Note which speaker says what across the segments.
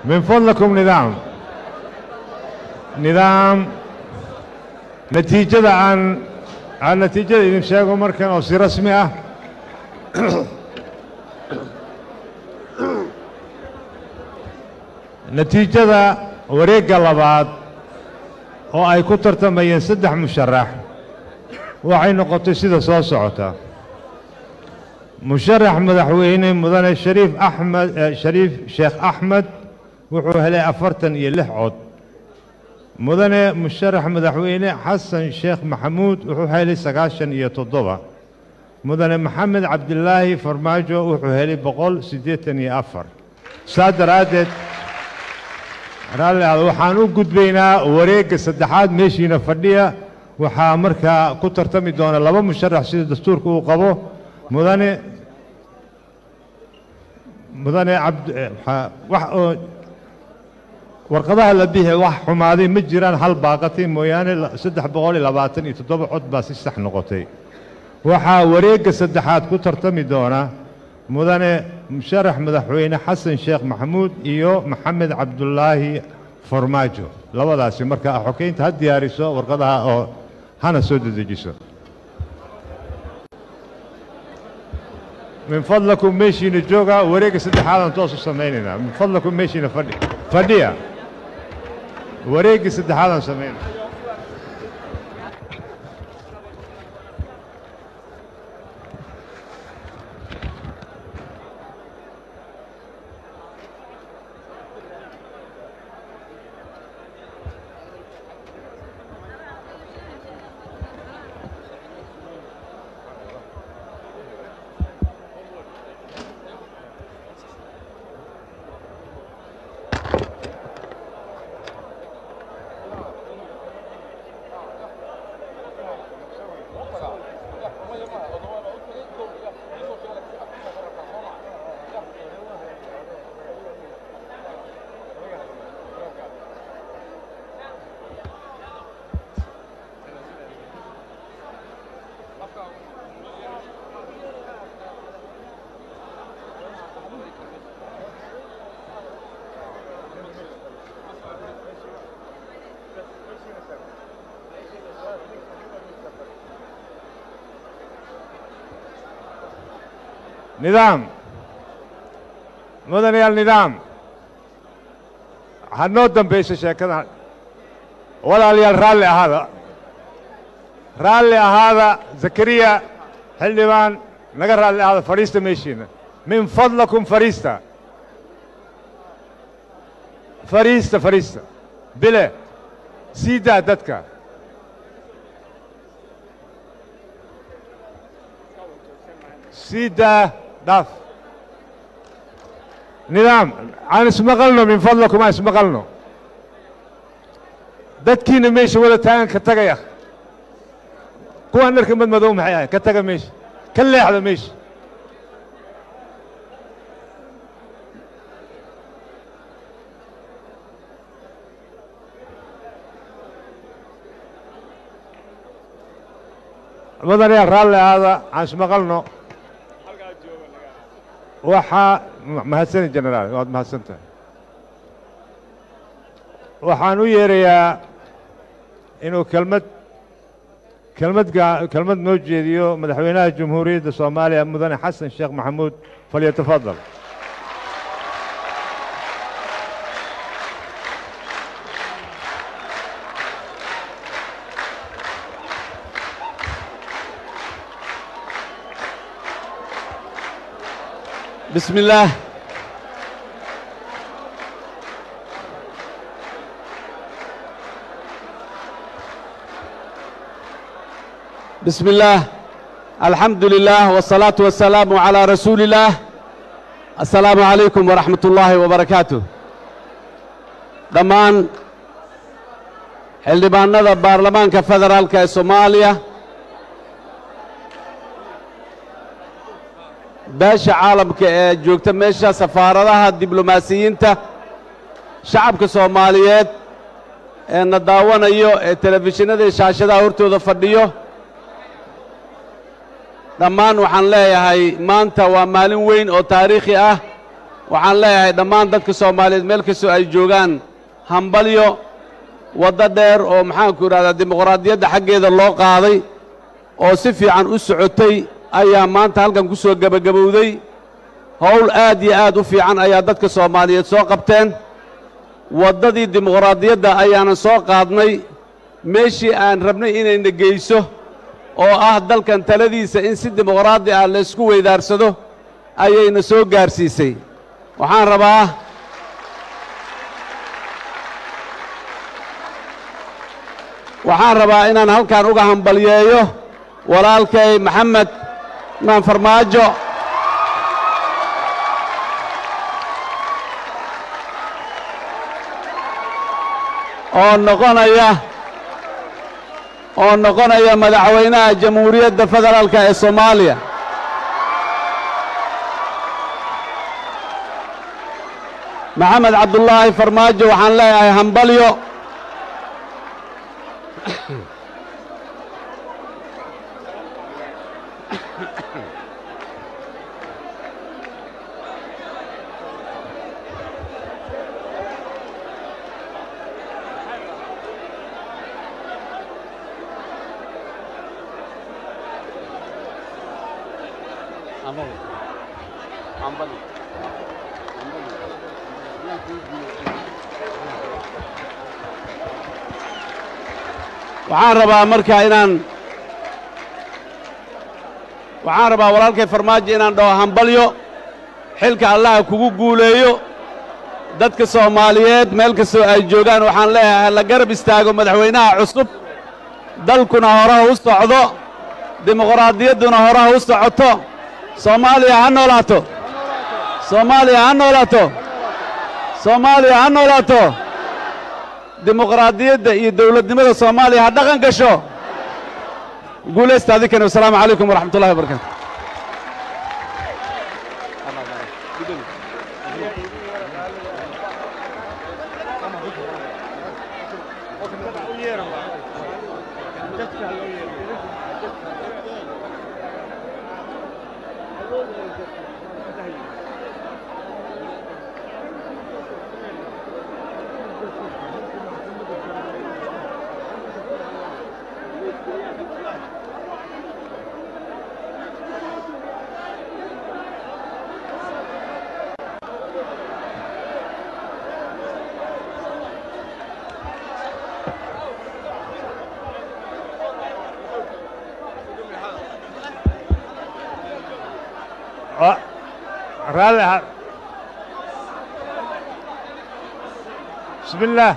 Speaker 1: من فضلكم نظام نظام نتيجة عن عن نتيجة إذن شاقوا مركن أو سي رسمي أه natiijada wareegga labaad oo ay ku tartamayeen saddex musharax waxay noqotay sida soo socota musharax madaxweyne mudane shariif axmed shariif sheekh axmed wuxuu helay afartan iyo lix cod mudane musharax madaxweyne xasan sheekh maxamuud wuxuu helay sagaashan iyo toddoba mudane maxamed cabdilaahi farmaajo wuxuu helay boqol siddeetan iyo afar saa daraaddeed raalli aad waxaan u gudbaynaa wareegga saddexaad meeshiina fadhiya waxaa markaa ku tartami doona laba musharax sida dastuurka uu qabo mudane mudane cabd wax oo warqadaha la bixi wax xumaaday ma jiraan hal baaqatay mooyaane saddex boqol iyo labaatan iyo toddoba cod baa si sax noqotay waxaa wareegga saddexaad ku tartami doona mudane musharax madaxweyne xasan sheekh maxamuud iyo maxamed cabdulaahi farmaajo labadaasi marka xokeynta ha diyaariso warqadaha oo hana soo dedejiso min fadlakum meeshiina jooga wareegga saddexaadaan toos u samaynaynaa min fadlakum meeshiina fadhi fadhiya wareegga saddexaadaan samaynaa nidaam mudanayaal nidaam ha noo dambayso sheekadan walaalayaal raalli ahaada raalli ahaada zakariya xildhibaan naga raalli ahaada fadhiista meeshiina min fadlakum fadhiista fadhiista fadhiista bile sii daa dadka sii daa dhaaf nidaam aan ismaqalno min fadlakum aan ismaqalno dadkiina meesha wada taagan ka tagaya kuwaan dharka madmadow maxay ahayn ka taga meesha ka leexda meesha mudanayaal raalli ahaada aan ismaqalno waxaa mahadsani jenaraal waad mahadsan tahay waxaan u yeerayaa inuu kelmad kelmad kelmad noo jeediyo madaxweynaha jamhuuriyadda soomaaliya mudane xasan sheekh maxamuud falyatafadal
Speaker 2: بسم الله بسم الله الحمد لله والصلاة والسلام على رسول الله السلام عليكم ورحمة الله وبركاته dhammaan xildhibaanada baarlamaanka federaalka ee soomaaliya beesha caalamka ee joogta meesha safaaradaha diblomaasiyiinta shacabka soomaaliyeed ee na daawanayo ee telefishinada iyo shaashadaha hortooda fadhiyo dhammaan waxaan leeyahay maanta waa maalin weyn oo taariikhi ah waxaan leeyahay dhammaan dadka soomaaliyeed meel kastoo ay joogaan hambalyo waddo dheer oo maxaanku idhahdaa dimuqraadiyadda xaggeeda loo qaaday oo si fiican u socotay ayaa maanta halkan ku soo gebagabowday howl aad iyo aad u fiican ayaa dadka soomaaliyeed soo qabteen waddadii dimuqraadiyadda ayaanan soo qaadnay meeshii aan rabnay inayna geyso oo ah dalkan taladiisa in si dimuqraadi ah laysku weydaarsado ayayna soo gaarsiisay waxaan rabaa waxaan rabaa inaan halkan uga hambalyeeyo walaalkay maxamed maan farmaajo oo noqonaya oo noqonaya madaxweynaha jamhuuriyadda federaalka ee soomaaliya maxamed cabdulaahi farmaajo waxaan leeyahay hambalyo waxaan rabaa marka inaan waxaan rabaa walaalkay farmaajo inaan dhaho hambalyo xilka allaha kugu guuleeyo dadka soomaaliyeed meel kastoo ay joogaan waxaan leeyahay la garab istaago madaxweynaha cusub dalkuna horaha u socdo dimuqraadiyadduna horaha u socoto soomaaliya ha noolaato soomaaliya ha noolaato soomaaliya ha noolaato dimuqraadiyadda iyo dawladnimada soomaaliya ha dhaqan gasho guulaysta adinkani wasalaamu calaykum waraxmat ullahi wabarakaatu
Speaker 1: raalli ha bismi illaah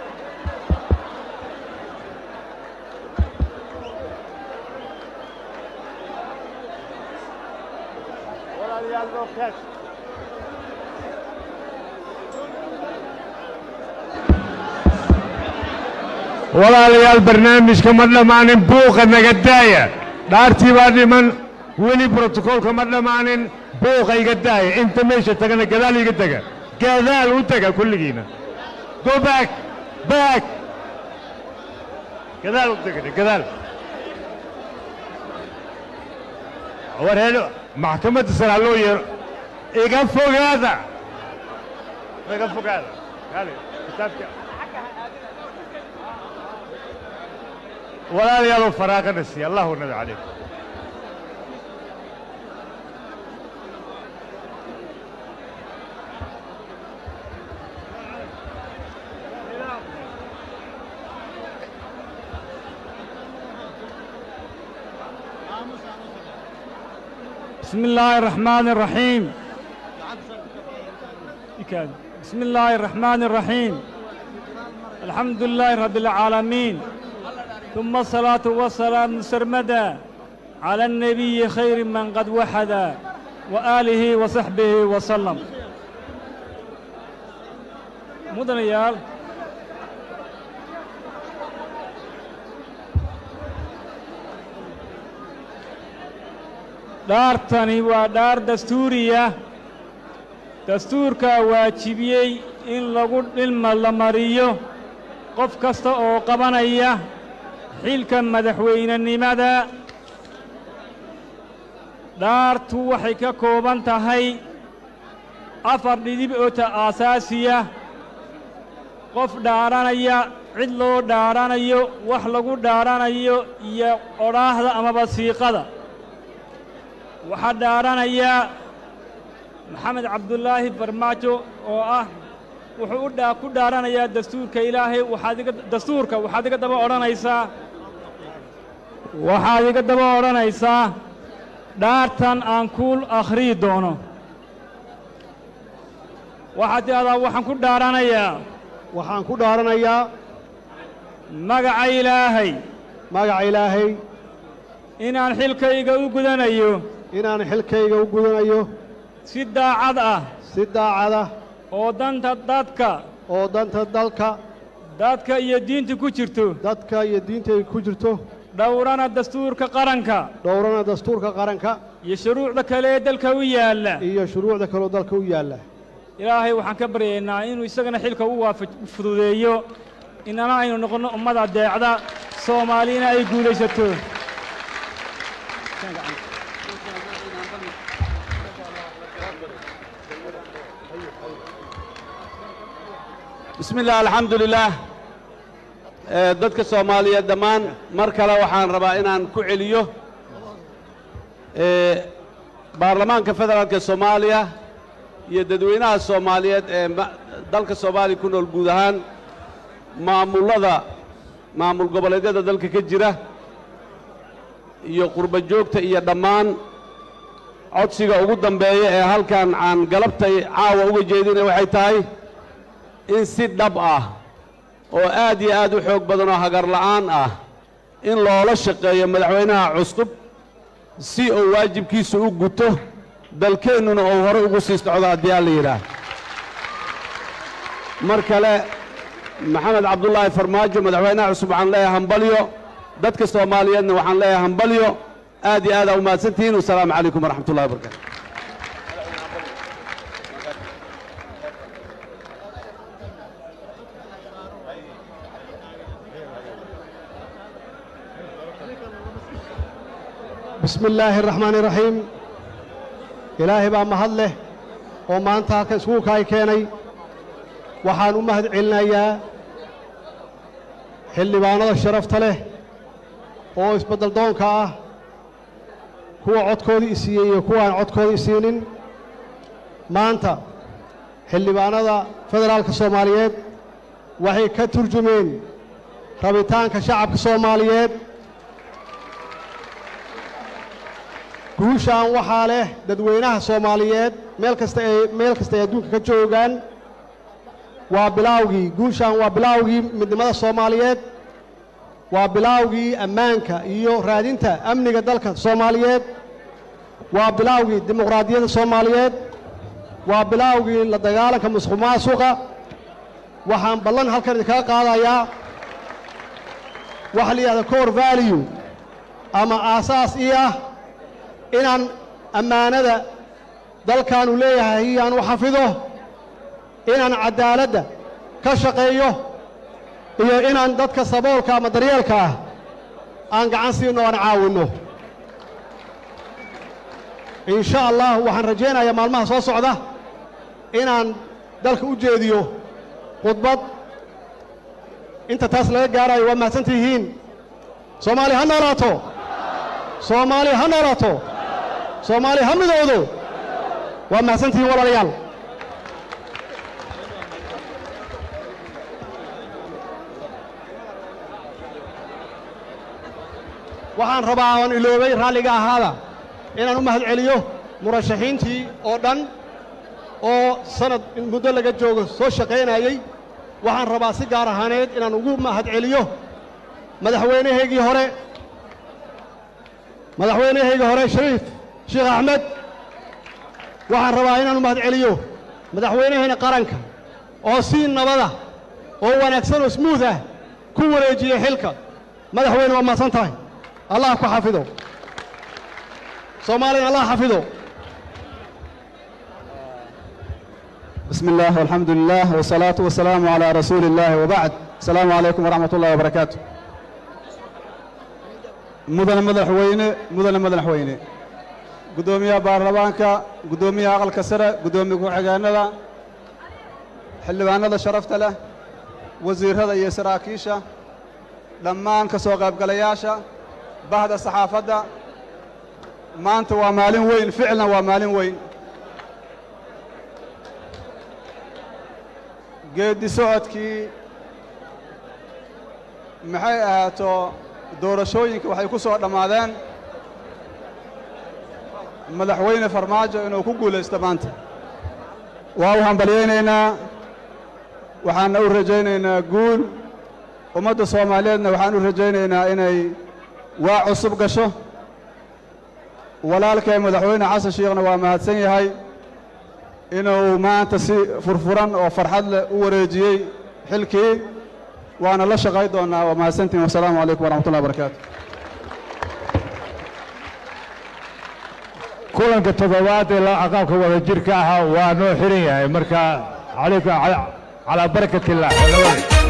Speaker 1: walaalayaal barnaamijka ma dhammaanin buuqa naga daaya dhaartii baa dhiman weli brotokoolka ma dhammaanin buuqa iga daaya inta meesha tagana gadaal iga tega gadaal u tega kulligiina go back back gadaal u tega gadaal warheelo maxkamadda sare ha loo yeero iga fogaada iga fogaada kaali kitaabka walaalayaal oo faraaqana siiya allahu nabi calaykum
Speaker 3: بسم الله الرحمن الرحيم بسم الله الرحمن الرحيم الحمد لله رب العالمين ثم الصلاة والسلام سرمدا على النبي خير من قد وحد وآله وصحبه وسلم مدن يال dhaartani waa dhaar dastuuriya dastuurkaa waajibiyey in lagu dhilma la mariyo qof kasta oo qabanaya xilka madaxweynenimada dhaartu waxay ka kooban tahay afar dhidib oo ta aasaasiya qof dhaaranaya cid loo dhaaranayo wax lagu dhaaranayo iyo odhaahda amaba siiqada waxaa dhaaranaya maxamed cabdulaahi farmaajo oo ah wuxuu u dhaa ku dhaaranayaa dastuurka ilaahay waxaad iga dastuurka waxaad iga daba odhanaysaa waxaad iga daba odhanaysaa dhaartan aan kuul akhriyi doono waxaad tidhahdaa waxaan ku dhaaranayaa
Speaker 4: waxaan ku dhaaranayaa
Speaker 3: magaca ilaahay
Speaker 4: magaca ilaahay
Speaker 3: inaan xilkayga u gudanayo
Speaker 4: inaan xilkayga u gudanayo
Speaker 3: si daacad ah
Speaker 4: si daacada
Speaker 3: oo danta dadka
Speaker 4: oo danta dalka
Speaker 3: dadka iyo diinta ku jirto
Speaker 4: dadka iyo diintayga ku jirto
Speaker 3: dhowrana dastuurka qaranka
Speaker 4: dhowrana dastuurka qaranka
Speaker 3: iyo shuruucda kale ee dalka u yaalla
Speaker 4: iyo shuruucda kaloo dalka u yaalla
Speaker 3: ilaahay waxaan ka baryaynaa inuu isagana xilka u waafa fududeeyo inana aynu noqonno ummada deecda soomaalina ay guulaysato
Speaker 2: bismi illah alxamdu lilaah ee dadka soomaaliyeed dhammaan mar kale waxaan rabaa inaan ku celiyo ee baarlamaanka federaalka soomaaliya iyo dadweynaha soomaaliyeed ee ma- dalka soomaaliya ku nool guud ahaan maamullada maamul goboleedyada dalka ka jira iyo qurba joogta iyo dhammaan codsiga ugu dambeeya ee halkan aan galabtay caawa uga jeedinay waxay tahay in si dhab ah oo aad iyo aad u xoog badan oo hagar la'aan ah in loola shaqeeyo madaxweynaha cusub si uu waajibkiisa u guto dalkeennuna uu hore ugu sii socdo haddii alla yidhaah mar kale maxamed cabdulaahi farmaajo madaxweynaha cusub waxaan leeyahay hambalyo dadka soomaaliyeedna waxaan leeyahay hambalyo aad iyo aadaa u mahadsantihiin wasalaamu calaykum waraxmat ullahi wabarakatu
Speaker 4: bismi illaahi araxmaani iraxiim ilaahay baa mahad leh oo maanta halkan iskugu kaay keenay waxaan u mahad celinayaa xildhibaanada sharafta leh oo isbeddel doonka ah kuwa codkoodii isiiyey iyo kuwa aan codkoodii isiinin maanta xildhibaanada federaalka soomaaliyeed waxay ka turjumeen rabitaanka shacabka soomaaliyeed guushaan waxaa leh dadweynaha soomaaliyeed meel kasta ay meel kasta ay adduunka ka joogaan waa bilaawgii guushaan waa bilaawgii midnimada soomaaliyeed waa bilaawgii ammaanka iyo raadinta amniga dalka soomaaliyeed waa bilaawgii dimuqraadiyadda soomaaliyeed waa bilaawgii la dagaalanka musuq maasuqa waxaan ballan halkan idinkaga qaadayaa waxa la yidhahda core value ama aasaas ii ah inaan ammaanada dalkaanu leeyahay aan u xafido inaan caddaaladda ka shaqeeyo iyo inaan dadka saboolka ama daryeelka ah aan gacan siino o aan caawinno in sha allah waxaan rajaynayaa maalmaha soo socda inaan dalka u jeediyo khudbad inta taas laga gaarayo waa mahadsantihiin soomaaliya ha noolaato soomaaliya ha noolaato soomaaliya ha midowdo waa mahadsantihiin walaalayaal waxaan rabaa oon iloobay raalliga ahaada inaan u mahad celiyo murashaxiintii oo dhan oo sanad in muddo laga joogo soo shaqaynayey waxaan rabaa si gaar ahaaneed inaan ugu mahad celiyo madaxweynahaygii hore madaxweynahaygii hore shariif sheekh axmed waxaan rabaa inaan u mahad celiyo madaxweynahayna qaranka oo si nabada oo wanaagsan oo smuuth ah ku wareejiyey xilka madaxweyne waa mahadsan tahay allah ku xafido soomaaliyana allah xafido
Speaker 5: بسم الله والحمد لله والصلاة والسلام على رسول الله وبعد السلام عليكم ورحمة الله وبركاته مدن مدن حوينة مدن مدن حوينة guddoomiyaha baarlamaanka guddoomiyaha aqalka sare guddoomiye ku-xigeenada xildhibaanada sharafta leh wasiirrada iyo saraakiisha dhammaan ka soo qaybgalayaasha bahda saxaafadda maanta waa maalin weyn ficlan waa maalin weyn geeddi socodkii maxay ahaato doorashooyinka waxay ku soo dhammaadeen madaxweyne farmaajo inuu ku guulaysto maanta waa u hambalyaynaynaa waxaanna u rajaynaynaa guul ummadda soomaaliyeedna waxaan u rajaynaynaa inay waa cusub gasho walaalkay madaxweyne xasan shiikhna waa mahadsan yahay inuu maanta si furfuran oo farxad leh u wareejiyey xilkii waana la shaqay doonnaa waa mahadsantihin wasalaamu calaykum waraxmatullahi wabarakaatu
Speaker 1: kulanka toddobaad ee la aqaabka wada jirka ahaa waa noo xiran yahay marka calayka calaa barakat illah